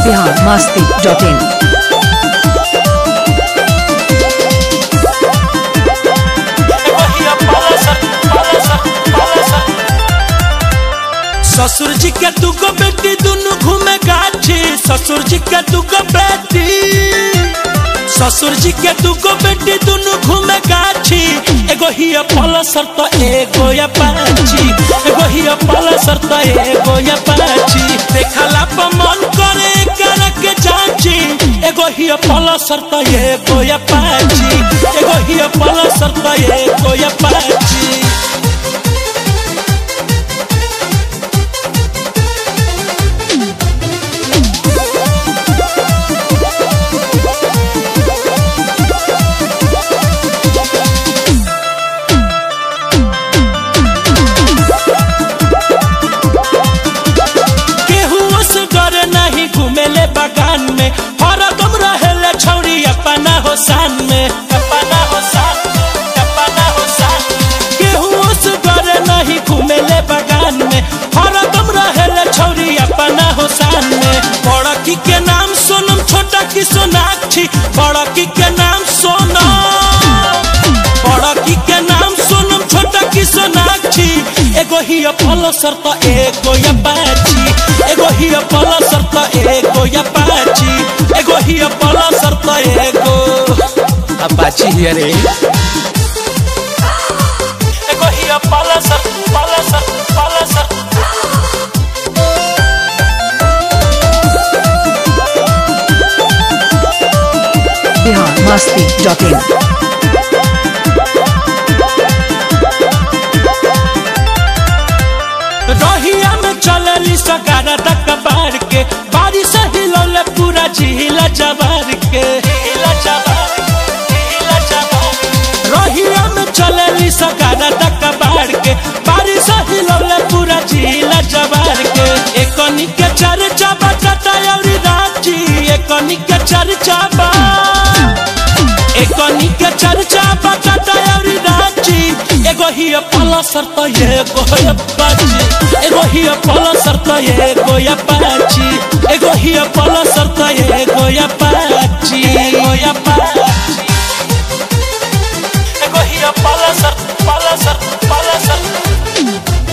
Bihar Masti dot इन ससुर जी के दुगो बेटी दुनु घूमे गाछी ससुर जी के दुगो बेटी ससुर जी के दुगो बेटी दुनु घूमे गाछी एगो ही पलसर तो एगो या पाछी एगो ही पलसर तो एगो या पाछी देखला पर मन करे कर के जाची एगो ही पलसर तो एगो या पाछी एगो ही पलसर तो एगो या पाछी केहू से डरे नहीं घूमेले बगान में हरदम रहेले छौरी अपना हो शान में अपना हो शान में, अपना हो शान में। केहू से डरे नहीं घूमेले बगान में हरदम रहेले छौरी अपना हो शान में बड़की के नाम सोनम छोटा की सोनाक्षी बड़की के नाम सोनम बड़की के नाम सोनम छोटा की सोनाक्षी एगो ही पलसर तो एगो या पाची एगो ही पलसर तो एगो या पाची एगो ही पलसर तो एगो अपाची हियर रे एगो ही Pulsar Pulsar Pulsar Bihar Masti dot in रहिया में चलली सगारा तक बार के बारिश हिलौले पूरा झीला जवार के झीला जवार झीला जवार रहिया में चलली सगारा तक बार के बारिश हिलौले पूरा झीला जवार के एकनी के चर्चा बटाटा और रांची एकनी के चर्चा बा एकनी के चर्चा बटाटा और रांची एगो ही पलसर तो एगो है पाची एगो ही पलसर तो एगो या पाची एगो ही पलसर तो एगो या पाची एगो या पाची एगो ही पलसर पलसर पलसर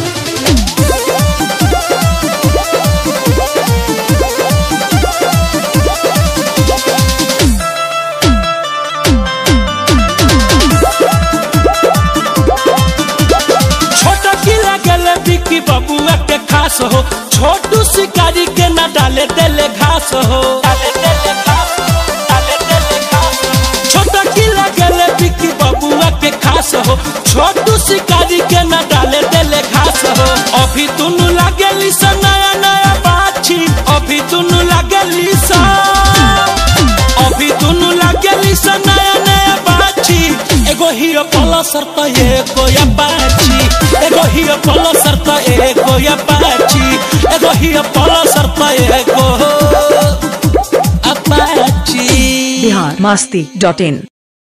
छोटा किला गले बिकी बबुआ के खास हो छोटू शिकारी के न डाले देले घास हो डाले देले घास डाले देले घास छोटा किला गले बिकी बबुआ के खास हो छोटू शिकारी के न डाले देले घास हो अभी दुनु लागेली सा नया नया बाछी अभी दुनु लागेली सा अभी दुनु लागेली सा नया नया बाछी एगो ही पलसर तो एगो या बाछी एगो ही पलसर तो एगो या बाछी एगो ही पलसर तो एगो अपाची बिहार मस्ती डॉट इन